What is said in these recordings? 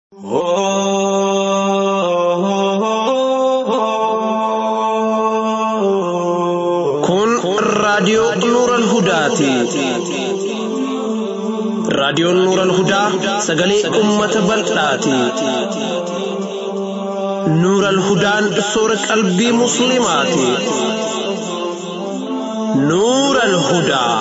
Kun raadiyoo Nuural Hudaati. Raadiyoon Nuural Hudaa sagalee uummata bal'aati. Nuural Hudaan soora qalbii Musliimaati. Nuural Hudaa.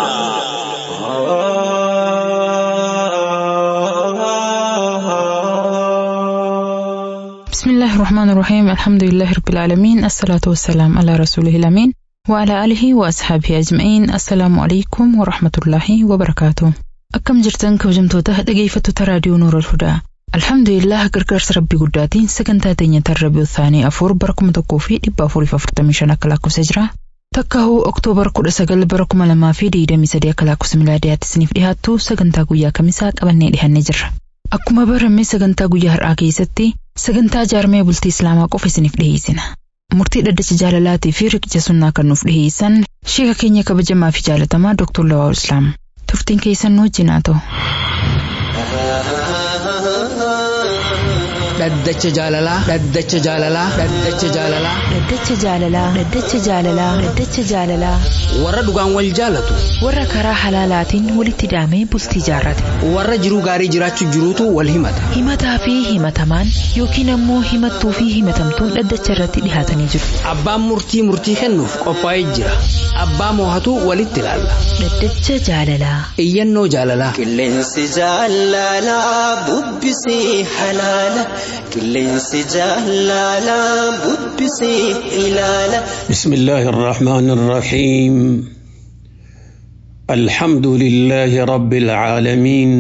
بسم الله الرحمن الرحيم الحمد لله رب العالمين الصلاة والسلام على رسوله الأمين وعلى آله وأصحابه أجمعين السلام عليكم ورحمة الله وبركاته أكم جرتن كوجمتوته dhaggeeffattoota raadiyoo Nuurul Hudaa Alhamdulillah gargaarsa rabbii guddaatiin sagantaa teenya tarrabii Uthaanii afur bara kuma tokkoo fi dhibba afuriif afurtamii shan akka lakkoofsa jira. Takka hoo Oktoobar kudha sagal bara kuma lamaa fi digdamii sadii akka lakkoofsa milaadiyaatti isiniif dhiyaattu sagantaa guyyaa kamisaa qabannee dhihannee jirra. Akkuma barame sagantaa guyyaa har'aa keessatti sagantaa jaarmee bultii Islaamaa qofa isiniif dhiyeessina. Murtii dhaddacha jaalalaatii fi riqicha sunnaa kan nuuf dhiyeessan sheeka keenya kabajamaa fi jaalatamaa Dr. Lawaa Islaam. Turtiin keessan nu wajjin haa ta'u. Dhaddacha jaalalaa. Dhaddacha jaalalaa. Dhaddacha jaalalaa. Dhaddacha jaalalaa. Dhaddacha jaalalaa. Dhaddacha jaalalaa. Warra dhugaan wal jaalatu. Warra karaa halaalaatiin walitti hidhamee bultii jaarrate. Warra jiruu gaarii jiraachuu jiruutu wal himata. Himataa fi himatamaan yookiin ammoo himattuu fi himatamtuun dhaddacha irratti dhihaatanii jiru. Abbaan murtii murtii kennuuf qophaa'ee jira. Abbaa moohatu walitti ilaalla. Dhaddacha jaalalaa. Iyyannoo jaalalaa. Qilleensi jaalalaa bubbisee halaala. Qilleensi jaalalaa bubbisee ilaala. بسم الله الرحمن الرحيم الحمد لله رب العالمين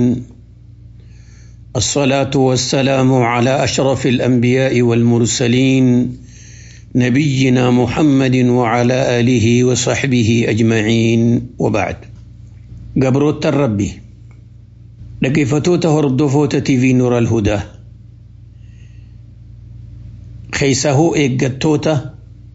الصلاة والسلام على أشرف الأنبياء والمرسلين نبينا محمد وعلى آله وصحبه أجمعين وبعد قبروت الربي لقفتوت هردفوت في نور الهدى خيسه إيقتوته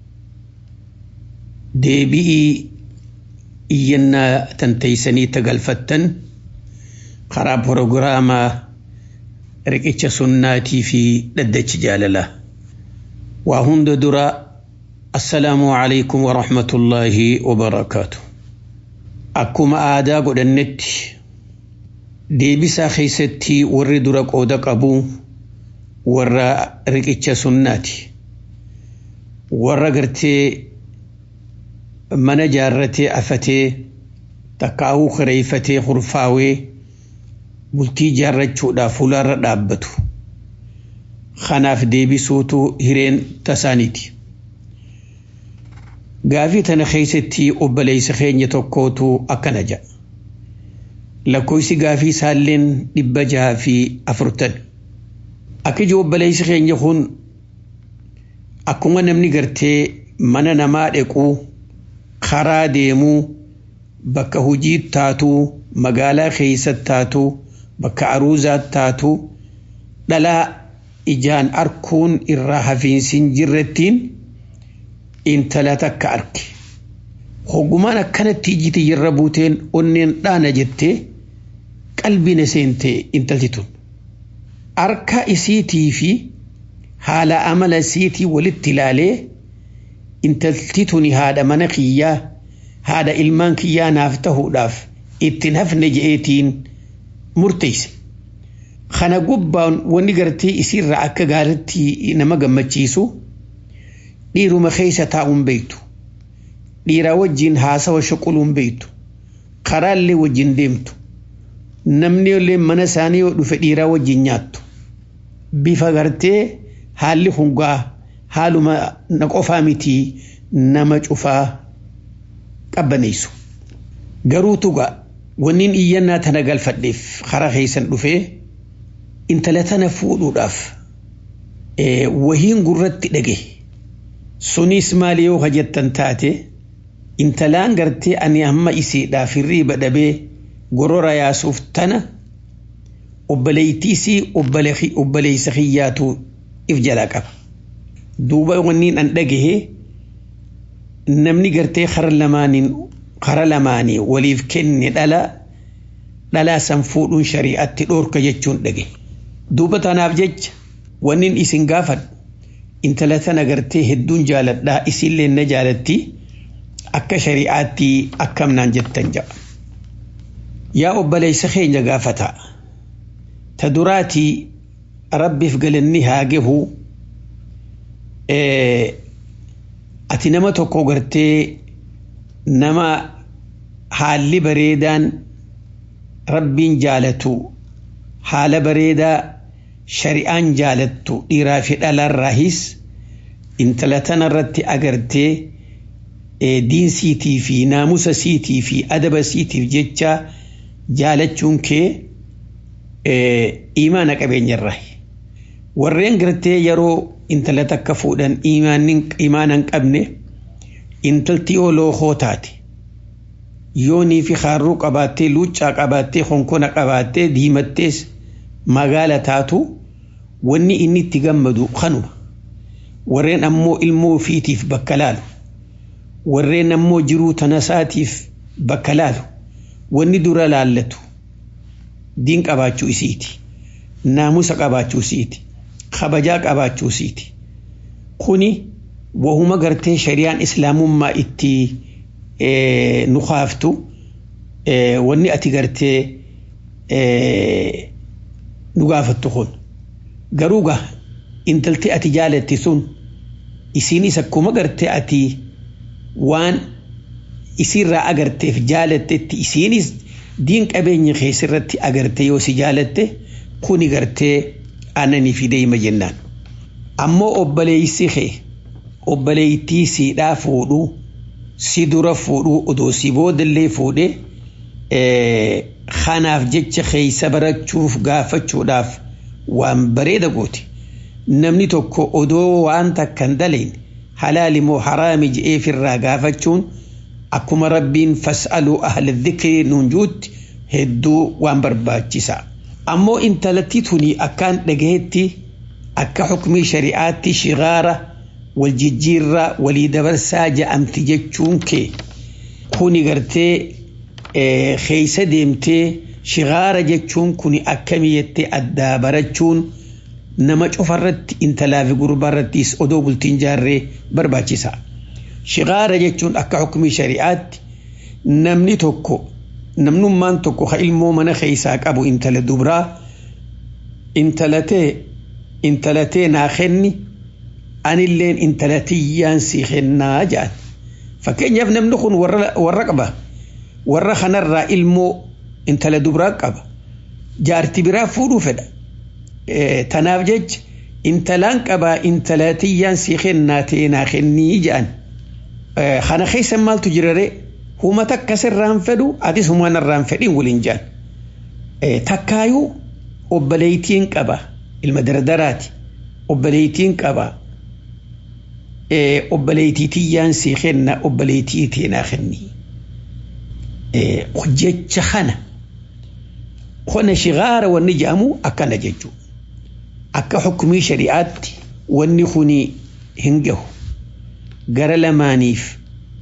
deebi'ii iyyannaa tanteeysanii tagalfattan karaa proogiraamaa riqicha sunnaatii fi dhaddachi jaalalaa waa hunda dura assalaamu alaykum warahmatullaahi wabarakaatu akkuma aadaa godhannetti deebisaa keeysatti warri dura qooda qabu warra riqicha sunnaati warra gartee mana jaarratee afatee takkaa'uu kireeyfatee hurfaawee bultii jaarrachuudhaaf fuularra dhaabbatu. Kanaaf deebisuutu hireen tasaaniiti. Gaafii tana keessatti obboleessa keenya tokkootu akkana jedha. Lakkoofsi gaafii isaalleen dhibba jaha fi afurtan. Akka iji obboleessi keenya kun akkuma namni gartee mana namaa dhaquu karaa deemuu bakka hojii taatuu magaalaa keessatti taatuu bakka aruuzaatti taatuu dhalaa ijaan arkuun irraa hafiinsiin jirrettiin intala takka arge. Hoggumaan akkanatti ijiti jirra buuteen onneen dhaana jettee qalbiin seentee intalti tun. Harka isiitii fi haala amala isiitii walitti ilaalee intalti tuni haadha mana kiyyaa haadha ilmaan kiyyaa naaf tahuudhaaf ittiin hafne je'eetiin murteesse. Kana gubbaan wanni gartee isiirraa akka gaaritti nama gammachiisu dhiiruma keessa taa'uun beektu. Dhiiraa wajjin haasawa shuquluun beektu. Karaallee wajjin deemtu. Namni illee mana isaanii yoo dhufe dhiiraa wajjin nyaattu. Bifa gartee haalli hungaa haaluma na qofaa miti nama cufaa qabbaneessu. Garuu tuga wanniin iyyannaa tana galfadheef karaa keessan dhufee intala tana fuudhuudhaaf wahiin gurratti dhage. Sunis maali yoo hajjattan taate intalaan gartee ani hamma isiidhaaf hirriiba dhabee gorora yaasuuf tana obboleeytiisii obboleeysa kiyyaatu if jalaa qaba. duuba wanniin an dhagahe namni gartee kara lamaaniin kara lamaanii waliif kenne dhala dhalaa san fuudhuun shari'atti dhoorka jechuun dhage duuba tanaaf jecha wannin isin gaafadhu intala tana gartee hedduun jaaladhaa isillee na jaalatti akka shari'aatti akkamnaan jettan jedha. Yaa obboleessa keenya gaafata ta duraatii rabbiif galanni haa gahu ati nama tokko gartee nama haalli bareedaan rabbiin jaalatu haala bareedaa shari'aan jaalattu dhiiraa fi dhalaarraahis intala tanarratti agartee diinsiitii fi naamusa siitii fi adaba siitiif jecha jaalachuun kee imaana qabeenyarraa warreen gartee yeroo intala takka fuudhan imaana hin qabne intalti yoo lookoo taate yoonii fi haarruu qabaattee luuccaa qabaattee honkona qabaattee diimattees magaala taatu wanni inni itti gammadu kanuma warreen ammoo ilmoo ofiitiif bakka laalu warreen ammoo jiruu tanasaatiif bakka laalu wanni dura laallatu diin qabaachuu isiiti naamusa qabaachuu isiiti kabajaa qabaachuu isiiti kuni wahuma gartee shari'aan islaamummaa itti nu kaaftu wanni ati gartee nu gaafattu kun garuu gaa intalti ati jaalatti sun isiinis akkuma gartee ati waan isiirraa agarteef jaalattetti isiinis diin qabeenya keessirratti agarte yoo si jaalatte kuni gartee aananii fi deema jennaan. Ammoo obboleessi kee obboleettii siidhaa fuudhuu si dura fuudhuu odoo si boodallee fuudhee kanaaf jecha keessa barachuuf gaafachuudhaaf waan bareeda gooti. Namni tokko odoo waan takka hin daleen halaali moo haraami je'eefirraa gaafachuun akkuma rabbiin fas'aluu ahla dhikri nuun juutti hedduu waan barbaachisa. Ammoo intalatti tuni akkaan dhagahetti akka xukumii shari'aatti shigaara wal jijjiirraa walii dabarsaa ja'amti jechuun kee kuni gartee keessa deemtee shigaara jechuun kuni akkamii jettee addaa barachuun nama cufarratti intalaa fi gurbaarrattis odoo bultiin jaarree barbaachisa. Shigaara jechuun akka xukumii shari'aatti namni tokko namnummaan tokko ha ilmoo mana keessaa qabu intala dubraa intalatee intalatee naa kenni anilleen intalatiyyaan si kennaa jedhan. Fakkeenyaaf namni kun warra qaba. Warra kanarraa ilmoo intala dubraa qaba. Jaarti biraa fuudhuu fedha. Tanaaf jecha intalaan qabaa intalatiyyaan si kennaa ta'e naa kennii jedhan. Kana keessa maaltu jiraree? Huma takka sirraan fedhu atis humaan irraan fedhiin waliin jedhan. Takkaayuu obboleettiin qaba. Ilma dardaraati. Obboleettiin qaba. Obboleettii tiyyaan si kenna obboleettii teenaa kenni. Jecha kana. Kona shigaara wanni jedhamu akkana jechuudha. Akka xukumii shari'aatti wanni kuni hin gahu. Gara lamaaniif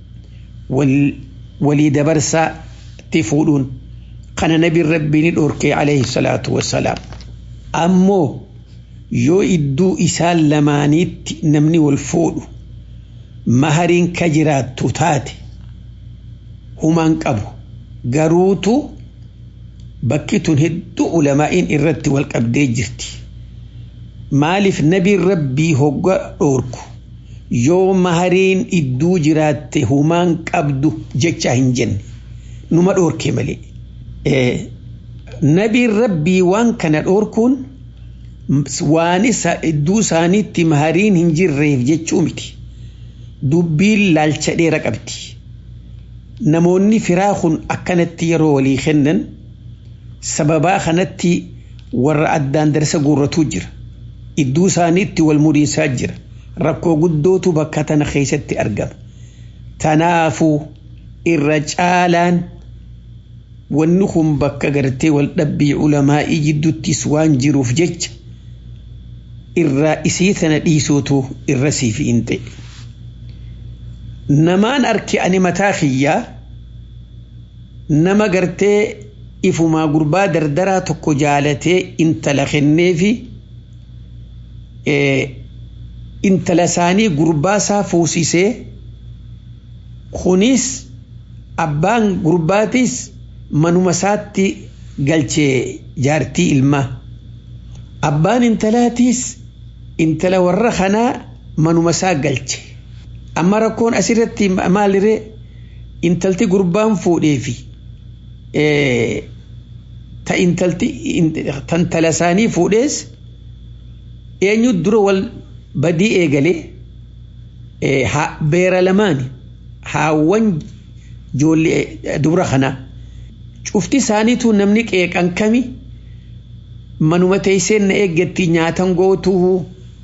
walii dabarsaa itti fuudhuun kana nabiin rabbii ni dhorkee alayhi salaatu wassalaam. Ammoo yoo idduu isaan lamaaniitti namni wal fuudhu mahariin ka jiraattu taate humaan qabu garuutu bakki tun hedduu ulamaa'iin irratti wal qabdee jirti. Maaliif nabiin rabbii hogga dhoorku yoo mahariin idduu jiraatte humaan qabdu jecha hin jenne numa dhoorke malee. Nabiin rabbii waan kana dhoorkuun waan idduu isaaniitti mahariin hin jirreef jechuu miti. Dubbiin laalcha dheera qabdi. Namoonni firaa kun akkanatti yeroo walii kennan sababaa kanatti warra addaan darsa guurratu jira. Idduu isaaniitti wal mudhiinsaa jira. Rakkoo guddootu bakka tana keessatti argama. Tanaafuu irra caalaan wanni kun bakka gartee wal dhabbii ulamaa'ii jidduuttis waan jiruuf jecha irraa isii tana dhiisuutu irra siif hin ta'e. Namaan arki ani mataa kiyyaa nama gartee ifumaa gurbaa dardaraa tokko jaalatee intala kenneefi intala isaanii gurbaa isaa fuusisee kunis abbaan gurbaatis manuma isaatti galchee jaartii ilmaa abbaan intalaatiis intala warra kanaa manuma isaa galche amma rakkoon asirratti maaliree intalti gurbaan fuudheefi ta intalti tantala isaanii fuudhees eenyu dura wal badii eegalee beera lamaani haawwan ijoollee dubra kanaa cufti isaaniitu namni qeeqan kami manuma teesseen na eeggatti nyaatan gootuu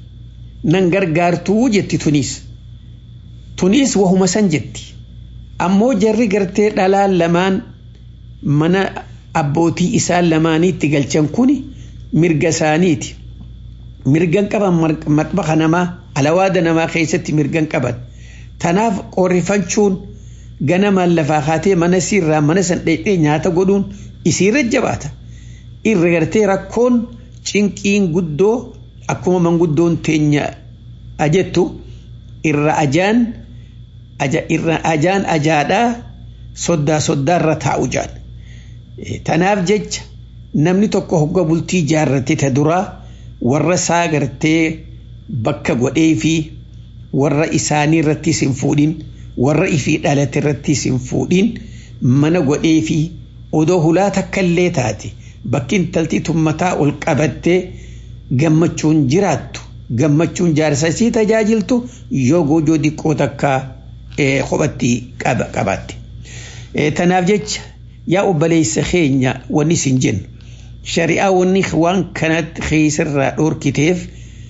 nan gargaartuu jetti tuniis tuniis wahuma san jetti ammoo jarri gartee dhalaan lamaan mana abbootii isaan lamaaniitti galchan kuni mirga isaaniiti mirgan qaban maxbaxa namaa alawaada namaa keessatti mirgan qaban tanaaf qorrifachuun ganamaan lafaa kaatee mana siirraa mana san dheedhee nyaata godhuun isiirra jabaata irra gartee rakkoon cinqiin guddoo akkuma manguddoon teenya ajettu irra ajaan irra ajaan ajaadhaa soddaa soddaarra taa'u jaan tanaaf jecha namni tokko hogga bultii jaarrate ta duraa warra isaa gartee bakka godhee fi warra isaanii irrattis hin fuudhin warra ifii dhalate irrattis hin fuudhin mana godhee fi odoo hulaa takkallee taate bakki intalti tummataa ol qabattee gammachuun jiraattu gammachuun jaarsa isii tajaajiltu yoo goojoo diqqoo takka kophatti qabaatte. Tanaaf jecha yaa obboleessa keenya wanni isin jennu shari'aa wanni waan kanatti keessarraa dhorkiteef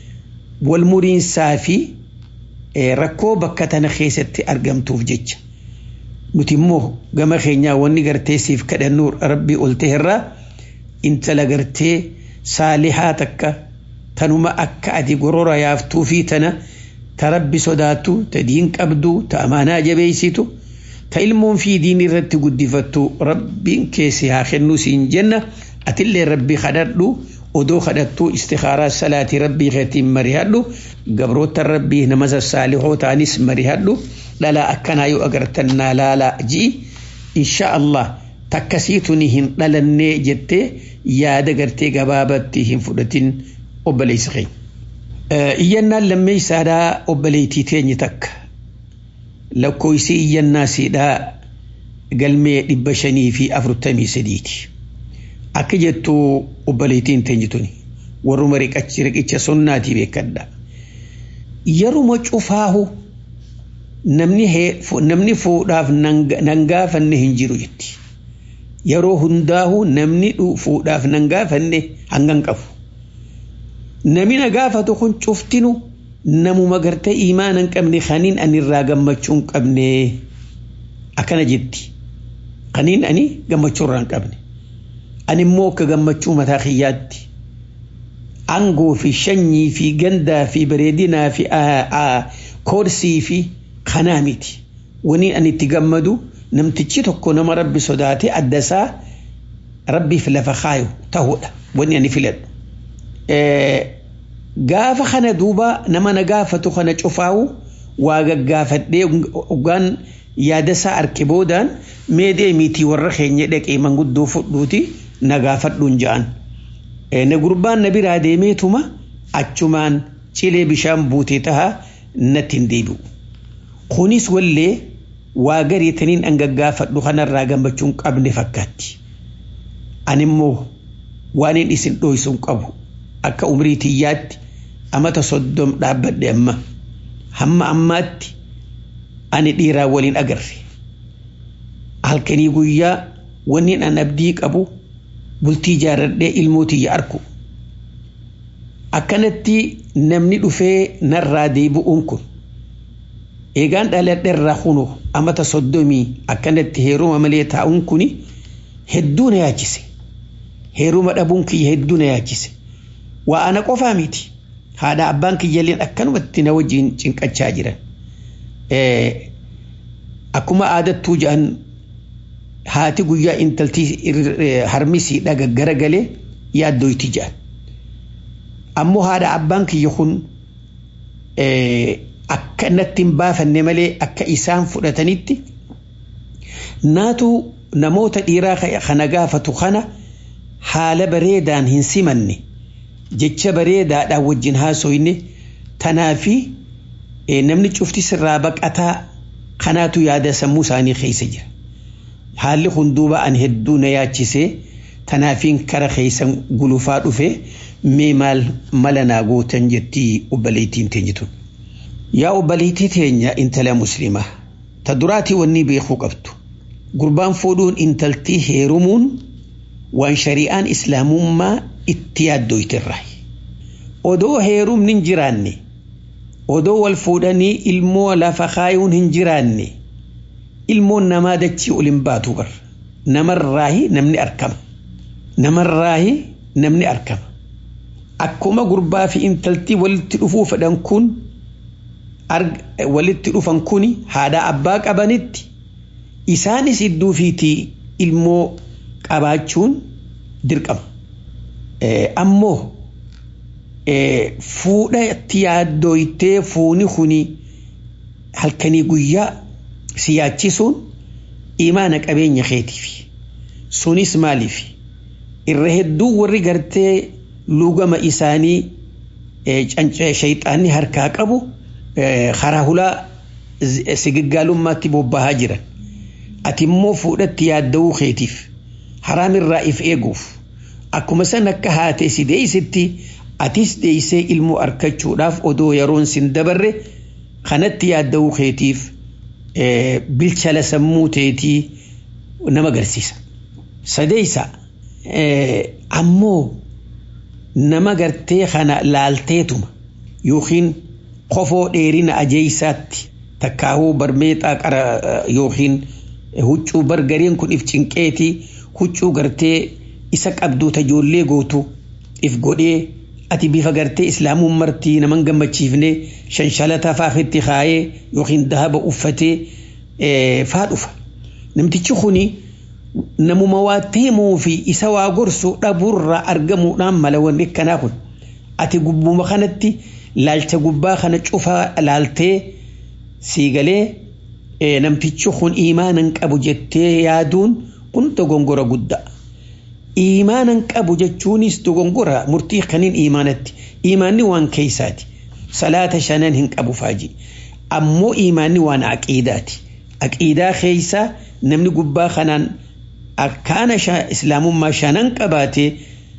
wal muriinsaa fi rakkoo bakka tana keessatti argamtuuf jecha. Nuti immoo gama keenyaa wanni gartee siif kadhannu rabbii ol ta'erraa intala gartee saalihaa takka tanuma akka ati gorora yaaftuu fi tana ta rabbi sodaattu ta diin qabdu ta amaanaa jabeessitu ta ilmoon fi diin irratti guddifattu rabbiin keessi haa kennu siin jenna atillee rabbi kadhadhu odoo kadhattuu istikaaraa salaatii rabbii keetiin marihadhu gabroota rabbii nama sassaalihoo ta'anis marihadhu dhalaa akkanaa yoo agartan naa laalaa ji'i insha Allah takkasiituni hin dhalannee jettee yaada gartee gabaabatti hin fudhatin obboleessa keenya. Iyyannaan lammeessaadhaa obboleettii teenye takka lakkoofsi iyyannaa siidhaa galmee dhibba shanii fi afurtamii sadiiti. Akka jettu obboleettiin teenye tuni warruma riqicha sunnaatii beekadha. Yeruma cufaahu namni fuudhaaf nan gaafanne hin jiru jetti. Yeroo hundaahu namni fuudhaaf nan gaafanne hangan qabu. Namni na gaafatu kun cuftinu namuma gartee imaana hin qabne kaniin ani irraa gammachuu hin qabne akkana jetti. Kaniin ani gammachuu irraa hin qabne. Ani immoo akka gammachuu mataa kiyyaatti. Aangoo fi shanyii fi gandaa fi bareedinaa fi koorsii fi kanaa miti. Wani ani itti gammadu namtichi tokko nama rabbi sodaate adda isaa rabbiif lafa kaayu ta'uudha. Wani ani filadhu. Gaafa kana duuba nama na gaafatu kana cufaawu waa gaggaafadhee dhugaan yaada isaa arke boodaan mee deemiitii warra keenya dhaqee manguddoo fudhuuti na gaafadhuun ja'an. Na gurbaan na biraa deemeetuma achumaan cilee bishaan buutee tahaa natti hin deebi'u. Kunis wallee waa gariitaniin an gaggaafadhu kanarraa gammachuun qabne fakkaatti. Ani immoo waan hin isin dhoysuun qabu akka umrii tiyyaatti amata soddom dhaabbadhe amma hamma ammaatti ani dhiiraa waliin agarre. Halkanii guyyaa wanni an abdii qabu bultii jaarradhee ilmoo tiyya arku. Akkanatti namni dhufee narraa deebi'uun kun eegaan dhaladheerraa kunu amata soddomii akkanatti heeruma malee taa'uun kuni hedduu na yaachise. Heeruma dhabuun kiyya hedduu na yaachise. Waa ana qofaa miti. Haadha abbaan kiyyalleen akkanumatti na wajjin cinqachaa jiran. Akkuma aadattuu jedhan haati guyyaa intaltii harmisiidha gaggara galee yaaddoyti jedhan. Ammoo haadha abbaan kiyya kun akka natti hin baafanne malee akka isaan fudhatanitti naatu namoota dhiiraa kana gaafatu kana haala bareedaan hin simanne jecha bareedaadhaan wajjin haasoyne tanaafi namni cufti sirraa baqataa kanaatu yaada sammuu isaanii keessa jira. Haalli kun duuba an hedduu na yaachisee tanaafiin kara keessan gulufaa dhufe mee maal mala naa gootan jettii obboleettiin teenyitun. Yaa obboleettii teenya intala muslimaa ta duraatii wanni beekuu qabdu. Gurbaan fuudhuun intaltii heerumuun waan shari'aan islaamummaa itti yaaddoytirra. Odoo heerumni hin jiraanne odoo wal fuudhanii ilmoo lafa kaayuun hin jiraanne ilmoon namaa dachii ol hin baatu bar namarraahi namni arkama namarraahi namni arkama akkuma gurbaa fi intaltii walitti dhufuu fedhan kun walitti dhufan kun haadha abbaa qabanitti isaanis idduu fiitii ilmoo qabaachuun dirqama ammoo fuudha itti yaaddoytee fuuni kuni halkanii guyyaa siyaachisuun imaana qabeenya keetiif sunis maaliif irra hedduu warri gartee lugama isaanii shayxaanni harkaa qabu karaa hulaa sigiggaalummaatti bobbahaa jiran ati immoo fuudhatti yaadda'uu keetiif haraamirraa if eeguuf akkuma san akka haatee si deeysitti atis deeysee ilmoo argachuudhaaf odoo yeroon sin dabarre kanatti yaadda'uu keetiif bilchala sammuu teetii nama agarsiisa. Sadeeysa ammoo nama gartee kana laalteetuma yookiin kofoo dheerina ajeeysaatti takkaahuu barmeexaa qara yookiin huccuu bargareen kun if cinqeetii huccuu gartee isa qabdu tajoollee gootu if godhee ati bifa gartee islaamuun martii naman gammachiifne shanshalata faafitti kaayee yookiin dahaba uffatee faa dhufa. Namtichi kuni namuma waa teemuu fi isa waa gorsu dhabuurraa argamuudhaan mala wanni akkanaa kun. Ati gubbuma kanatti laalcha gubbaa kana cufaa laaltee siigalee namtichi kun iimaanan qabu jettee yaaduun kun dogongora guddaa. Iimaanan qabu jechuunis dogongora murtii kaniin iimaanatti. Iimaanni waan keeysaati. Salaata shanan hin qabu faaji. Ammoo iimaanni waan aqiidaati. Aqiidaa keeysaa namni gubbaa kanaan akkaana islaamummaa shanan qabaatee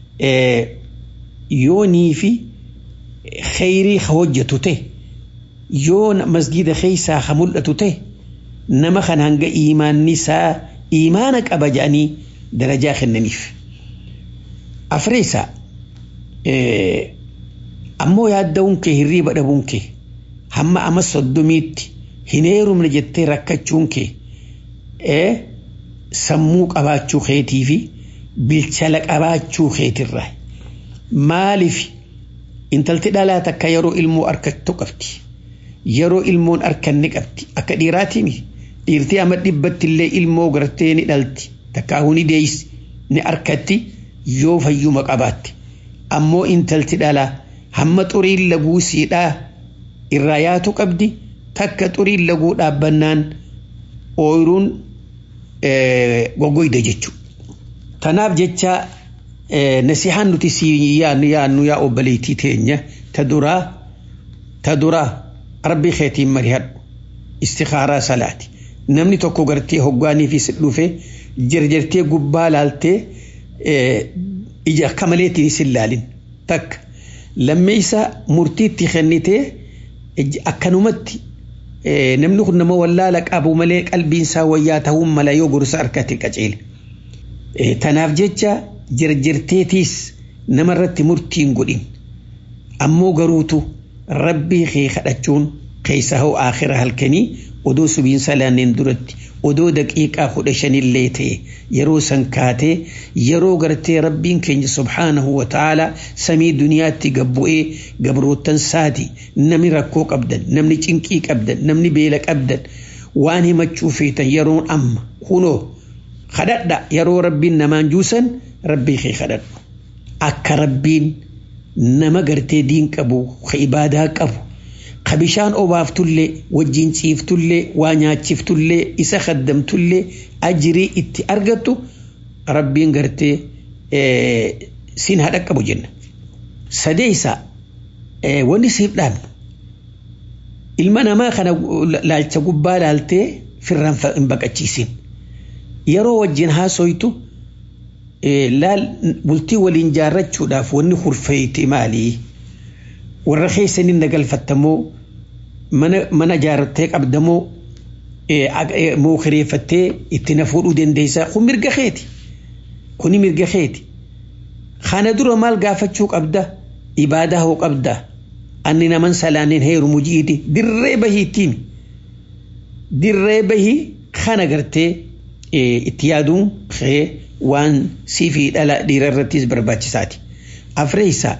yoonii fi kheyrii hojjetu ta'e yoo masgida keeysaa ha mul'atu ta'e nama kan hanga iimaanni isaa iimaana qaba jedhanii darajaa kennaniif. Afreessa ammoo yaadda'uun kee hirriiba dhabuun kee hamma ama soddomiitti hin heerumne jettee rakkachuun kee sammuu qabaachuu keetii fi bilchala qabaachuu keetirraa maaliif intalti dhalaa takka yeroo ilmoo argattu qabdi yeroo ilmoon arkanne qabdi akka dhiiraatiin dhiirtii ama dhibbatti illee ilmoo gartee ni dhalti takkaahuu ni deeysi ni arkatti yoo fayyuma qabaatte ammoo intalti dhalaa hamma xuriin laguu siidhaa irraa yaatu qabdi takka xuriin laguu dhaabbannaan ooyiruun goggoyda jechuudha. Tanaaf jecha nasihaan nuti si yaannu yaannu yaa obboleettii teenya ta duraa ta duraa rabbii keetiin marihadhu istikaaraa salaati. Namni tokko gartee hoggaanii fi si dhufe jarjartee gubbaa laaltee ija akka maleetiin si laalin takka lammeessa murtiitti kennitee akkanumatti namni kun nama wallaala qabu malee qalbiinsaa wayyaa ta'uun mala yoo gorsa harkatti qaceele. Tanaaf jecha jarjarteetiis namarratti murtiin godhin ammoo garuutu rabbii kee kadhachuun keessa hoo aakhira halkanii odoo subiinsa laanneen duratti odoo daqiiqaa kudha shanillee ta'e yeroo san kaatee yeroo gartee rabbiin keenya subhaanahu wa ta'ala samii duniyaatti gabbu'ee gabroottan saati namni rakkoo qabdan namni cinqii qabdan namni beela qabdan waan himachuu feetan yeroon amma kunoo kadhadha yeroo rabbiin namaan juusan rabbii kee kadhadhu akka rabbiin nama gartee diin qabu ka ibaadaa qabu ka bishaan obaaftullee wajjin ciiftullee waa nyaachiftullee isa kaddamtullee ajirii itti argattu rabbiin gartee siin haadha qabu jenna. Sadeessa wanni siif dhaabnu ilma namaa kana laalcha gubbaa laaltee firraan hin baqachiisin. Yeroo wajjin haasoytu laal bultii waliin jaarrachuudhaaf wanni hurfeeyti maalii? Warra keessanii nagalfattamoo mana jaarrattee qabdamoo moo kireeffattee itti na fuudhuu dandeessaa kun mirga keeti. Kuni mirga keeti. Kana dura maal gaafachuu qabda? Ibaadaa hoo qabda? Anni naman salaaniin heerumu jiiti dirree bahiittiin. Dirree bahii kana gartee itti yaaduun kee waan siifii dhala dhiira irrattis barbaachisaati. Afreessaa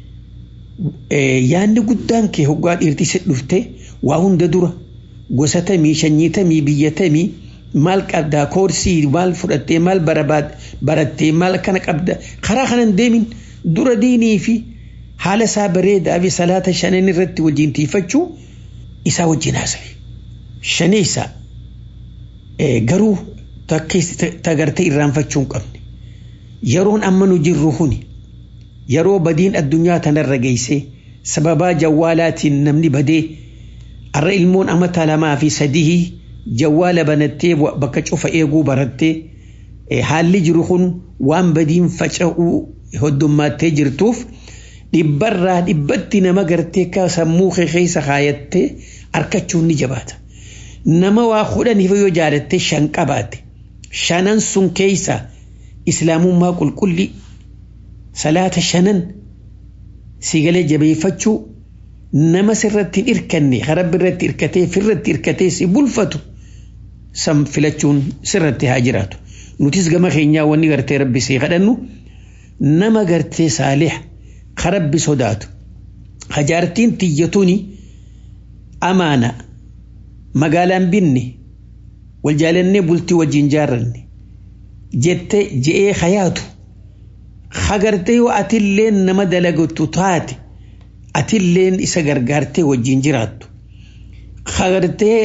yaadni guddaan kee hoggaa dhiirti si dhufte waa hunda dura gosa tamii shanyii tamii biyya tamii maal qabdaa koorsii maal fudhattee maal barattee maal kana qabda karaa kanan deemin dura diinii fi haala isaa bareedaa fi salaata shanan irratti wajjin tiifachuu isaa wajjin haasawe. Shaneessa garuu tagartee irraanfachuu hin qabne. Yeroon amma nu jirru kuni yeroo badiin addunyaa tanarra geessee sababaa jawwaalaatiin namni badee har'a ilmoon amata lamaa fi sadii jawwaala banattee bakka cufa eeguu barattee haalli jiru kun waan badiin faca'uu hoddummattee jirtuuf dhibbarraa dhibbatti nama gartee ka sammuu keessa kaayattee harkachuun ni jabaata. Nama waa kudhaniif yoo jaalattee shan qabaate shanan sun keessa islaamummaa qulqulli salaata shanan sigalee jabeeffachuu nama sirratti hin irkanne harabbi irratti irkatee firratti irkatee si bulfatu san filachuun sirratti haa jiraatu. Nutis gama keenyaa wanni gartee rabbi see kadhannu nama gartee saalih harabbi sodaatu. Hajaartiin tiyyatuuni amaana magaalaan binne wal jaalannee bultii wajjin jaarranne jettee je'ee hayaatu hagartee yoo atilleen nama dalagatu taate atilleen isa gargaartee wajjin jiraattu hagartee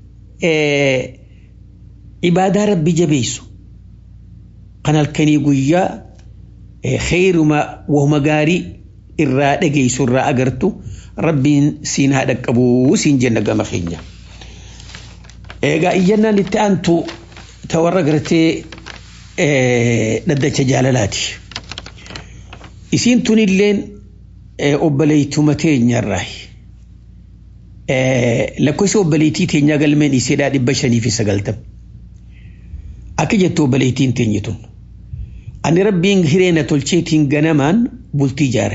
ibaadaa rabbi jabeessu kan halkanii guyyaa kheeruma wahuma gaarii irraa dhageessu irraa agartu rabbiin siin haa dhaqqabuu siin jenna gama keenya. Egaa iyyannaan itti aantu ta warra gartee dhaddacha jaalalaati. Isiin tunilleen obboleeytuma teenyarraa. Lakkoofsi obboleettii teenyaa galmeen iseedhaa dhibba shanii fi sagaltam. Akka jettu obboleettiin teenye tun. Ani rabbiin hireena tolcheetiin ganamaan bultii ijaare.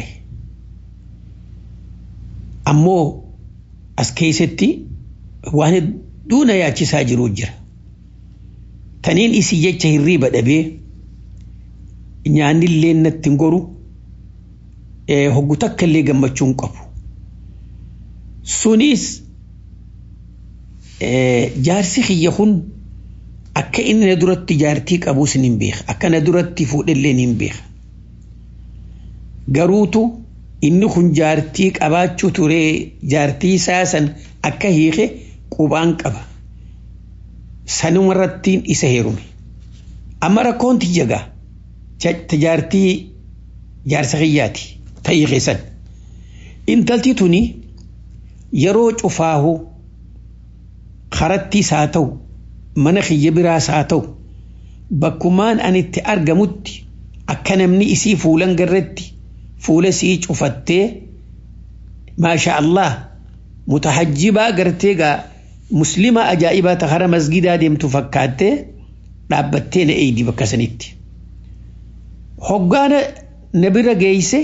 Ammoo as keessatti waan hedduu na yaachisaa jiru jira. Taniin isii jecha hirriiba dhabee nyaannillee natti hin goru hoggu takka illee gammachuu hin qabu. Sunis jaarsi kiyya kun akka inni na duratti jaartii qabuus ni beeka. Akka na duratti fuudhellee ni beeka. Garuutu inni kun jaartii qabaachuu turee jaartii isaa san akka hiike qubaan qaba. Sanuma irrattiin isa heerume. Amma rakkoon tiyyagaa jaartii jaarsa kiyyaati ta'ii keessan. Intalti tuni yeroo cufaahu karattiis haa ta'u mana kiyya biraas haa ta'u bakkumaan ani itti argamutti akka namni isii fuulan garratti fuula sii cufattee maasha Allah mutahajjibaa gartee gaa muslima ajaa'ibaa ta hara masgidaa deemtu fakkaattee dhaabbattee na eeydi bakka sanitti. Hoggaana na bira geeyse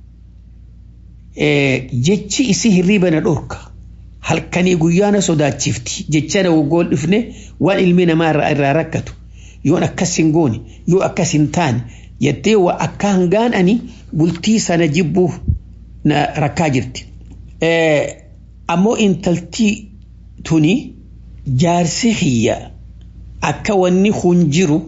jechi isii hirriiba na dhorka. halkanii guyyaa na sodaachifti jecha na waggoon dhufne waan ilmi namaa irraa rakkatu yoon akkas hin goone yoo akkas hin taane jettee waa akka hangaan ani bultii sana jibbuuf na rakkaa jirti. Ammoo intaltii tuni jaarsi kiyya akka wanni kun jiru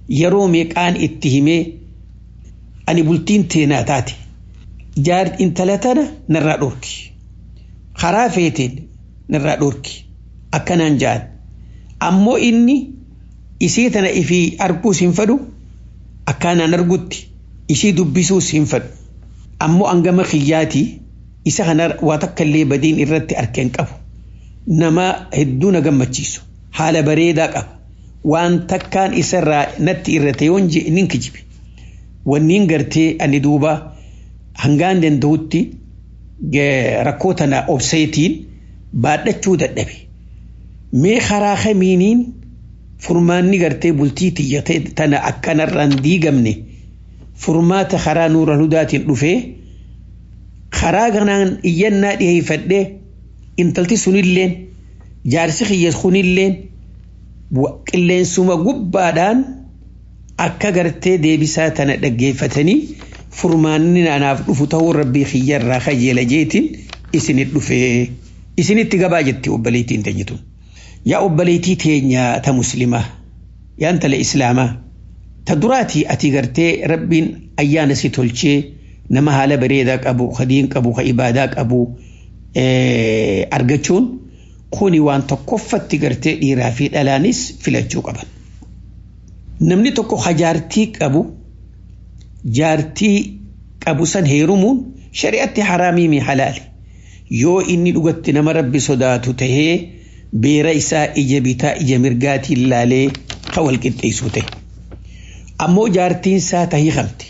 yeroo meeqaan itti himee ani bultiin teenaa taate jaar intala tana narraa dhorki karaa feeteen narraa dhorki akkanaan ja'an ammoo inni isii tana ifii arguus hin fedhu akkaanaan argutti isii dubbisuus hin fedhu ammoo angama kiyyaatii isa kana waa takka illee badiin irratti arkeen qabu nama hedduu na gammachiisu haala bareedaa qaba waan takkaan isarraa natti irrate yoon nin kijibe wanniin gartee ani duuba hangaan danda'utti rakkoo tana obseetiin baadhachuu dadhabe mee karaa kamiiniin furmaanni gartee bultii tiyyate tana akkanarraan diigamne furmaata karaa nuura hudaatiin dhufee karaa kanaan iyyannaa dhiyeeffadhee intalti sunilleen jaarsi kiyya kunilleen qilleensuma gubbaadhaan akka gartee deebisaa tana dhaggeeffatanii furmaanni naanaaf dhufu ta'uu rabbii kiyyarraa kajeela jeetiin isinit dhufee isinitti gabaa jetti obboleettiin teenyitun. Yaa obboleettii teenya ta muslimaa yaa intala islaamaa ta duraatii ati gartee rabbiin ayyaana si tolchee nama haala bareedaa qabu ka diin qabu ka ibaadaa qabu argachuun kuni waan tokkoffatti gartee dhiiraa fi dhalaanis filachuu qaban. Namni tokko ka jaartii qabu jaartii qabu san heerumuun shari'atti haraamii mi halaali yoo inni dhugatti nama rabbi sodaatu tahee beera isaa ija bitaa ija mirgaatiin laalee ka wal qixxeessu ta'e. Ammoo jaartiin isaa tahii qabdi.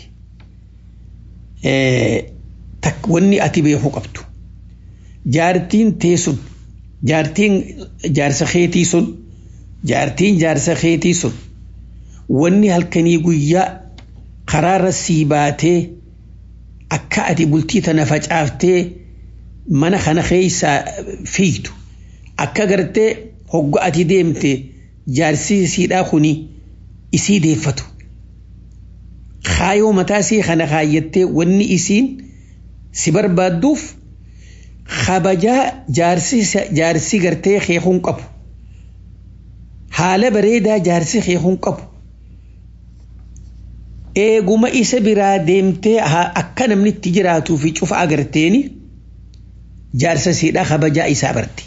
wanni ati beekuu qabdu jaartiin tee sun jaartiin jaarsa keetii sun jaartiin jaarsa keetii sun wanni halkanii guyyaa karaarra sii baatee akka ati bultii tana facaaftee mana kana keessaa fiitu akka gartee hogga ati deemte jaarsi siidhaa kuni isii deeffatu kaayoo mataa isii kana kaayyattee wanni isiin si barbaadduuf kabajaa jaarsi gartee keekuun qabu haala bareedaa jaarsi keekuun qabu eeguma isa biraa deemtee akka namni itti jiraatuu fi cufa agarteeni jaarsa siidhaa kabajaa isaa barti.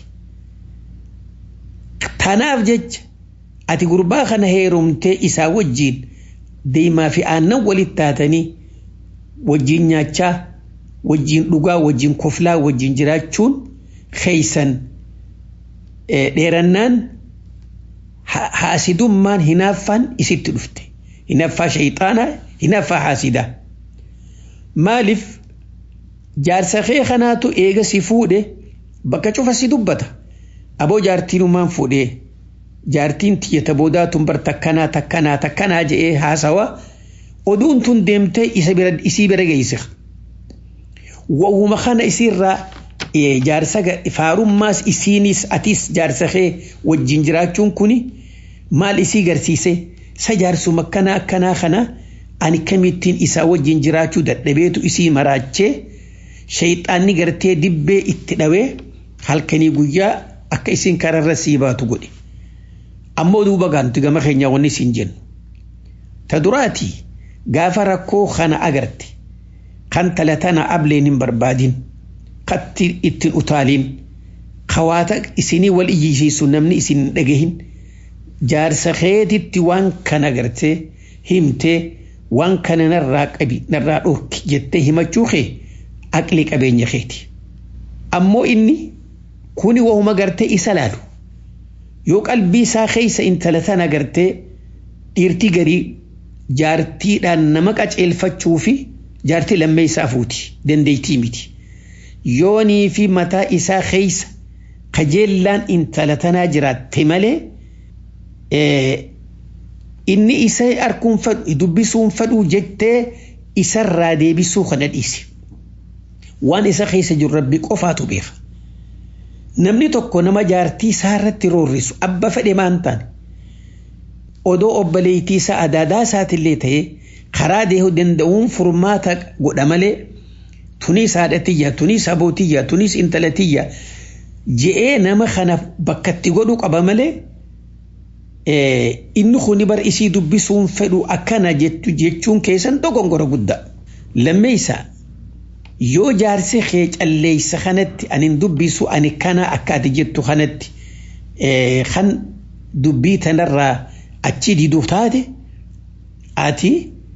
Tanaaf jecha ati gurbaa kana heerumtee isaa wajjiin deemaa fi aannan walitti taatanii wajjiin nyaachaa wajjiin dhugaa wajjiin koflaa wajjiin jiraachuun keeysan dheerannaan haasidummaan hinaaffaan isitti dhufte hinaaffaa shayxaanaa hinaaffaa haasidaa maaliif jaarsa kee kanaatu eega si fuudhe bakka cufa si dubbata aboo jaartiinumaan fuudhee jaartiin tiyyata boodaatun bar takkanaa takkanaa takkanaa je'ee haasawa oduun tun deemtee isa bira isii bira geesse. Wa'uma kana isiirraa jaarsa faarummaas isiinis atis jaarsa kee wajjin jiraachuun kuni maal isii garsiise sa jaarsuma akkanaa akkanaa kana ani kamittiin isaa wajjin jiraachuu dadhabeetu isii maraachee shayxaanni gartee dibbee itti dhawee halkanii guyyaa akka isiin kararra sii baatu godhe. ammoo duuba gaanti gama keenya wanni siin jennu ta duraati gaafa rakkoo kana agarte kan talatana ableen hin barbaadin katti ittiin utaaliin kawaata isinii wal iyyisiisu namni isin hin dhagahin jaarsa keetitti waan kana gartee himtee waan kana narraa qabi narraa dhorki jettee himachuu kee aqli qabeenya keeti ammoo inni kuni wahuma gartee isa laalu yoo qalbii isaa keessa intala tana gartee dhiirtii garii jaartiidhaan nama qaceelfachuu fi jaartii lammee isaa fuuti dandeettii miti yoonii fi mataa isaa keessa kajeellaan intala tanaa jiraatte malee inni isa arkuun fadhu dubbisuun fadhuu jettee isarraa deebisuu kana dhiise waan isa keessa jiru rabbi qofaatu beeka. namni tokko nama jaartii isaa irratti roorrisu abba fedhe maan taane odoo obboleettii isaa adaadaa isaatillee ta'ee karaa deehuu danda'uun furmaata godha malee tunis haadhatiyya tunis abootiyya tunis intalatiyya je'ee nama kana bakkatti godhu qaba malee inni kuni bar isii dubbisuun fedhu akkana jettu jechuun keessan dogongora guddaa. Lammeessa yoo jaarsi kee calleessa kanatti ani dubbisu ani kana akka ati jettu kanatti kan dubbii tanarraa achi diduuf taate ati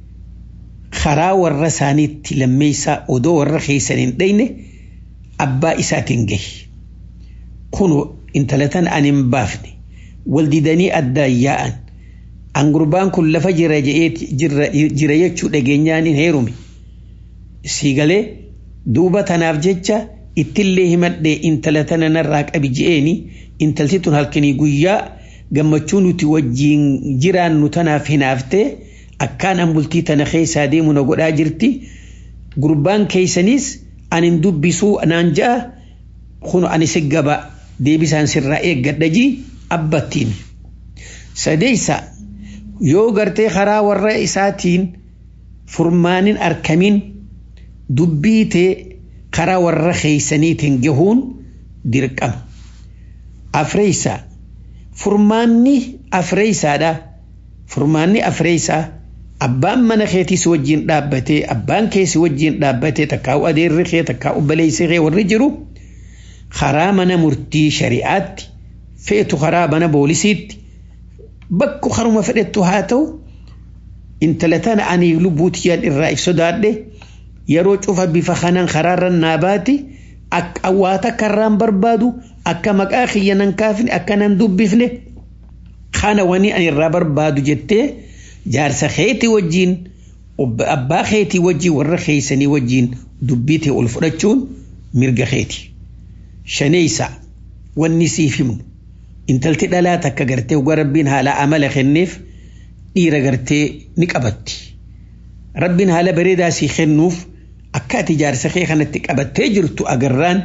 karaa warra isaaniitti lammeessaa odoo warra keessan hin dhayne abbaa isaatiin gahi. Kun intala tan ani hin baafne wal didanii addaan yaa'an angurbaan kun lafa jira jira jechuu dhageenyaan hin heerume. Siigalee duuba tanaaf jecha ittillee himadhee intala tana narraa qabi je'eeni intalti tun halkanii guyyaa gammachuu nuti wajjiin jiraannu tanaaf hinaaftee akkaan an bultii tana keessaa deemu na godhaa jirti gurbaan keeysaniis anin dubbisuu naan ja'a kun ani si gaba deebisaan sirraa eeggadha jii abbattiin sadeeysa yoo gartee karaa warra isaatiin furmaanin arkamin dubbiitee karaa warra keeysaniitiin gahuun dirqama afreeysa furmaanni afreeysaadha furmaanni afreeysaa abbaan mana keetis wajjin dhaabbatee abbaan keessi wajjin dhaabbatee takkaa'u adeerri kee takkaa'u baleessi kee warri jiru karaa mana murtii shari'aatti feetu karaa mana boolisiitti bakku karuma fedhettu haa ta'u intala tana ani lubbuu tiyyaan irraa if sodaadhe yeroo cufa bifa kanaan karaarra naa baati akka waa takka irraan barbaadu akka maqaa kiyya nan kaafne akka nan dubbifne kana wani ani irraa barbaadu jettee jaarsa keetii wajjiin abbaa keetii wajjiin warra keeysanii wajjiin dubbii ta'e ol fudhachuun mirga keeti. Shaneeysa wanni siif himnu intalti dhalaa takka gartee uga rabbiin haala amala kenneef dhiira gartee ni qabatti. Rabbiin haala bareedaa sii kennuuf akka ati jaarsa kee kanatti qabattee jirtu agarraan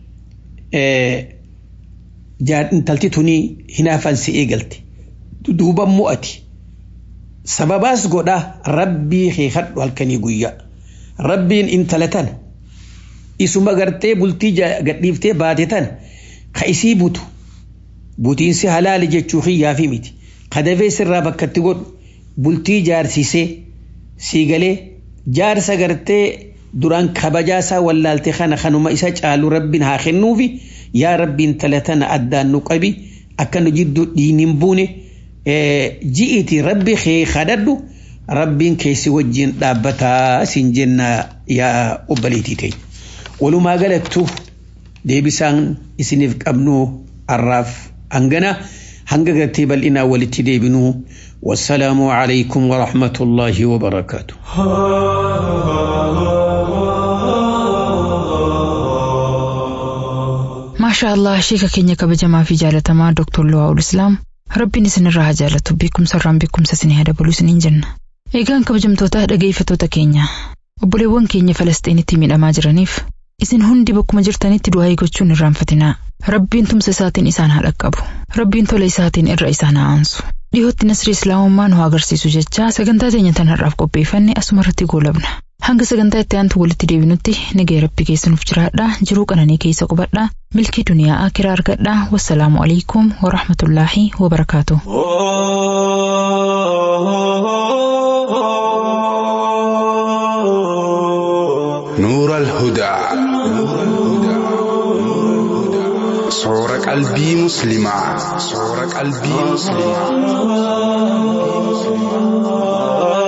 intalti tunii hinaafan si eegalte. Duuba mo'ati. sababaas godha rabbii kee kadhu halkanii guyyaa rabbiin intala tan isuma gartee bultii gadhiiftee baate tan ka isii butu butiinsi halaali jechuu kiyyaafi miti kadafee sirraa bakkatti godhu bultii jaarsisee sii galee jaarsa gartee duraan kabajaasaa wallaalte kana kanuma isa caalu rabbiin haa kennuufi yaa rabbiin intala tana addaan nu qabi akka nu jidduu dhiiniin buune. ji'iti rabbi kee kadhadhu rabbiin keessi wajjin dhaabbataa siin jenna yaa obbaliitii ta'e. Walumaa galattu deebisaan isiniif qabnu har'aaf hangana hanga gartee bal'inaa walitti deebinuu والسلام عليكم ورحمة الله وبركاته ما شاء الله شيكا كينيا كبجما في جالة دكتور لواء الإسلام Rabbiin isinirraa haa jaalatu beekumsa irraan beekumsa isinii haa dabalu isiniin jenna. Eegaan kabajamtoota dhageeffattoota keenya obboleewwan keenya Falastiinitti miidhamaa jiraniif isin hundi bakkuma jirtanitti du'aa gochuun irraanfatinaa. Rabbiin tumsa isaatiin isaan haa dhaqqabu. Rabbiin tola isaatiin irra isaan haa aansu. Dhihootti nasrii islaamummaa nu agarsiisu jechaa sagantaa teenya tan har'aaf qopheeffanne asuma irratti goolabna. Hanga sagantaa itti aantu walitti deebinutti nagaya rabbi keessanuuf jiraadhaa jiruu qananii keessa qubadhaa milkii duniyaa akiraa argadhaa wassalaamu alaikum warahmatullaahi wabarakaatu. نور الهدى صور قلبي مسلمة صور قلبي مسلمة